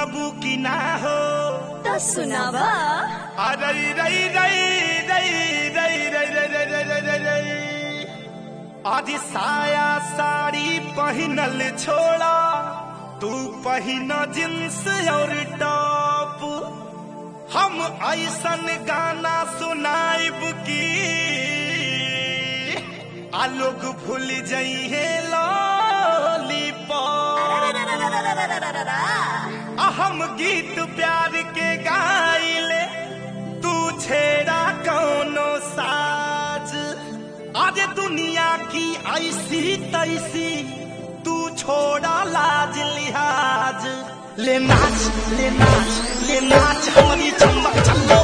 सुनबू की ना हो तो सुनावा अरे रई रई रई रई रई रई रई रई रई रई रई आदि साया साड़ी पहनल छोड़ा तू पहिन जींस और टॉप हम ऐसन गाना सुनाइब की आ लोग भूल जइहे लॉलीपॉप आ हम गीत प्यार के गाइले तू छेड़ा कौनो साज आज दुनिया की ऐसी तैसी तू छोड़ा लाज लिहाज ले नाच ले नाच ले नाच हमारी चम्मक चलो